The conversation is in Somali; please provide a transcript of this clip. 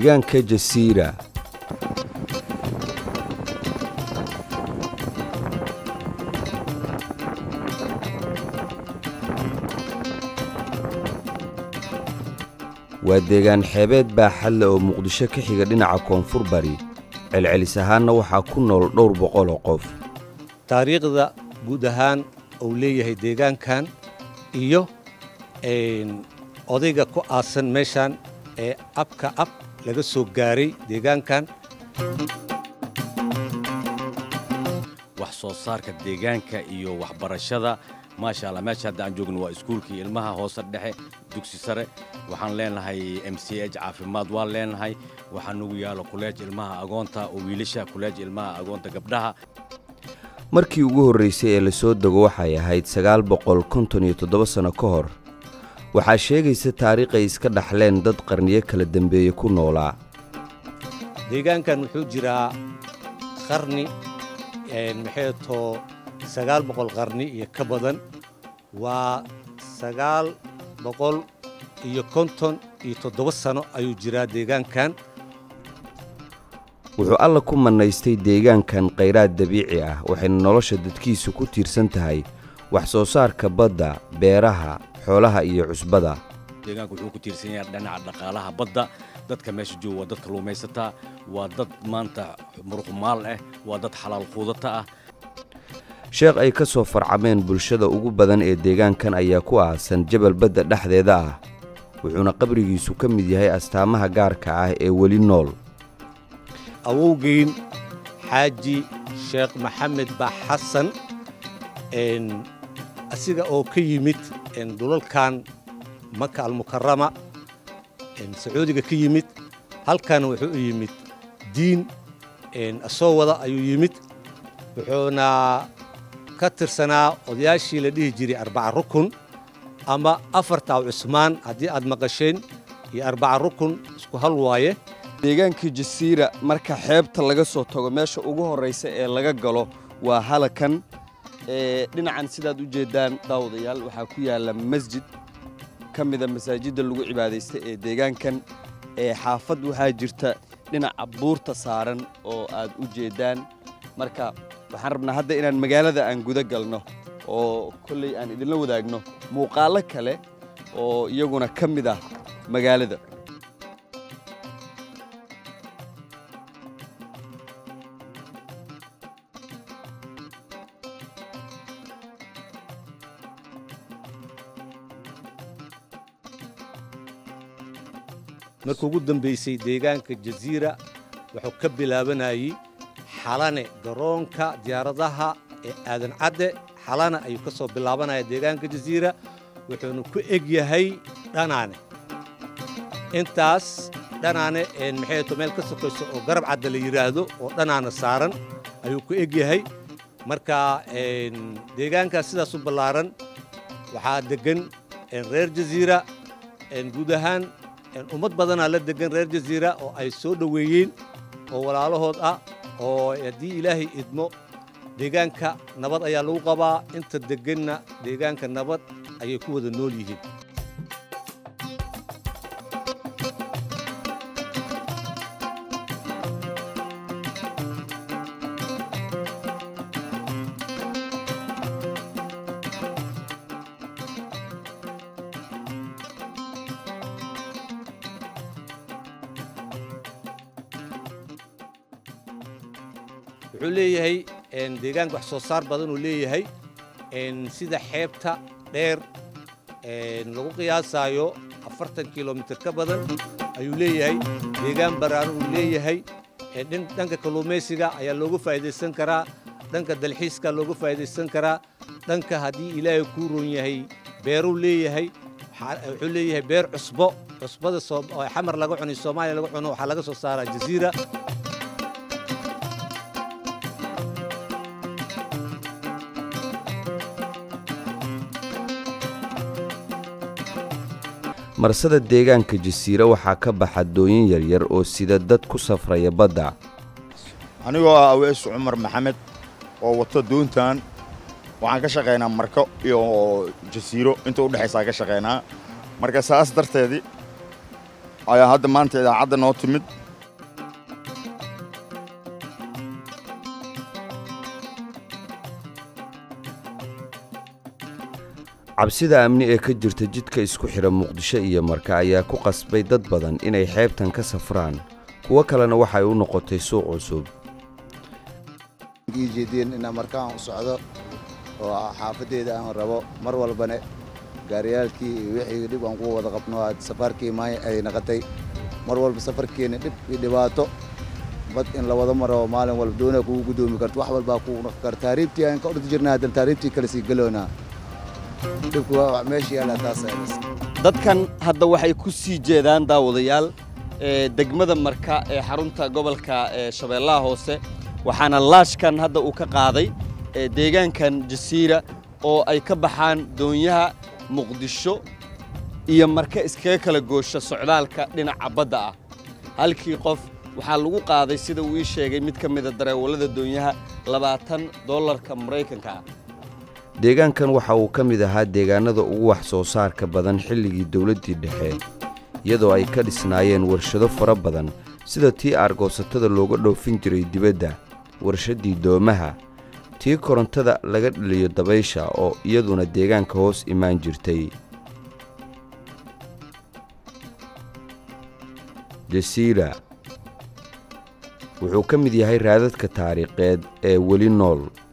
deegaanka jasiira waa deegaan xeebeed baaxad leh oo muqdisho ka xiga dhinaca koonfur bari celcelis ahaanna waxaa ku nool dhowr boqol oo qof taariikhda guud ahaan uu leeyahay deegaankan iyo odayga ku aasan meeshan ee abka ab laga soo gaaray deegaankan wax soo saarka deegaanka iyo waxbarashada maasha allah meesha hadda aan joogno waa iskuulkii ilmaha hoose dhexe dugsi sare waxaan leenahay m c h caafimaad waan leenahay waxaa nagu yaalo kuleej ilmaha agoonta oo wiilasha kuleej ilmaha agoonta gabdhaha markii ugu horraysay ee la soo dego waxay ahayd sagaal boqol konton iyo toddoba sanno ka hor waxaa sheegaysa taariikhay iska dhaxleen dad qarniyo kala dembeeye ku noolaa deegaankan wuxuu jiraa qarni maxay too sagaal boqol qarni iyo ka badan waa sagaal boqol iyo konton iyo toddoba sano ayuu jiraa deegaankan wuxuu alla ku mannaystay deegaankan khayraad dabiici ah waxayna nolosha dadkiisu ku tiirsan tahay wax soo saarka badda beeraha xoolaha iyo cusbada deegaanku wuxuu ku tiirsan yahay dhinaca dhaqaalaha badda dadka meesha jooga waa dad kalluumaysataa waa dad maanta muruqmaal ah waa dad xalaal quudata ah sheekh ay ka soo farcameen bulshada ugu badan ee deegaankan ayaa ku aasan jabal badda dhexdeeda ah wuxuuna qabrigiisu ka mid yahay astaamaha gaarka ah ee weli nool awowgeyn xaaji sheekh maxamed baa xasan asiga oo ka yimid dhulalkan maka almukarama sacuudiga ka yimid halkan wuxuu u yimid diin asoo wada ayuu yimid wuxuuna ka tirsanaa odayaashii la dhihi jiray arbaca rukun ama afartaa cusmaan haddii aad maqasheen iyo arbaca rukun isku hal waaye deegaankii jasiira marka xeebta laga soo tago meesha ugu horraysa ee laga galo waa halakan dhinacan sidaad u jeeddaan daawadayaal waxaa ku yaalla masjid ka mida masaajidda lagu cibaadaysta ee deegaankan ee xaafad waxaa jirta dhinaca buurta saaran oo aad u jeeddaan marka waxaan rabnaa hadda inaan magaalada aan guda galno oo kolley aan idinla wadaagno muuqaallo kale oo iyaguna ka mid ah magaalada markii ugu dambaysay deegaanka jasiira wuxuu ka bilaabanayey xalane garoonka diyaaradaha ee aadan cadde xalane ayuu ka soo bilaabanaya deegaanka jasiira wuxuuna ku eg yahay dhanaane intaas dhanaane maxayto meel ka sokayso oo garab cadde la yidhaahdo oo dhanaana saaran ayuu ku eg yahay marka deegaankaas sidaas u ballaaran waxaa deggan reer jasiira guud ahaan ummad badanaa la deggan reer jasiira oo ay soo dhoweeyeen oo walaalahood ah oo haddii ilaahay idmo deegaanka nabad ayaa lagu qabaa inta degganna deegaanka nabad ayay ku wada nool yihiin wuxuu leeyahay deegaanka wax soo saar badan uu leeyahay sida xeebta dheer lagu qiyaasaayo afartan kilomitir ka badan ayuu leeyahay deegaan baraaran uu leeyahay dhanka kalluumaysiga ayaa looga faa'idaysan karaa dhanka dalxiiska looga faa'idaysan karaa dhanka haddii ilaahay kuu roon yahay beeruu leeyahay wuxuu leeyahay beer cusbo cusbada xamar laga cuno soomaaliya laga cuno waxaa laga soo saaraa jasiira marsada deegaanka jasiira waxaa ka baxa dooyin yaryar oo sida dad ku safraya badda anigoo ah awees cumar maxamed oo wato doontan waxaan ka shaqaynaa marko iyo jasiiro inta udhexaysaa ka shaqaynaa marka saas darteedii ayaa hadda maanta idaacadda noo timid cabsida amni ee ka jirta jidka isku xidha muqdisho iyo marka ayaa ku qasbay dad badan inay xeebtan ka safraan kuwo kalena waxay u noqotay suuq cusub jeedeen inaan markaan u socdo oo xaafadeeda aan rabo mar walbane gaariyaalkii iyo wixii dhib aan ku wada qabno aad safaarkii maay ay naqatay mar walba safarkeena dhib iyo dhibaato bad in la wada maro maalin walba doona kugu gudoomi karto wax walbaa kugu noqon kara taariibtii aan ka ordi jirnaa haddana taariibtii kale sii galoonaa dhibku waa wax meesha yaallaa taas dadkan hadda waxay ku sii jeedaan daawadayaal ee degmada marka ee xarunta gobolka ee shabeellaha hoose waxaana laashkan hadda uu ka qaaday ee deegaankan jasiira oo ay ka baxaan doonyaha muqdisho iyo marka iskaga kala goosha socdaalka dhinaca badda ah halkii qof waxaa lagu qaaday sida uu ii sheegay mid ka mida dareewallada doonyaha labaatan dollarka maraykanka ah deegaankan waxa uu ka mid ahaa deegaanada ugu wax soo saarka badan xilligii dowladdii dhexe iyadoo ay ka dhisnaayeen warshado fara badan sida tii aargoosatada looga dhoofin jiray dibadda warshaddii doomaha tii korontada laga dhaliyo dabaysha oo iyaduna deegaanka hoos imaan jirtay jasiira wuxuu ka mid yahay raadadka taariikheed ee weli nool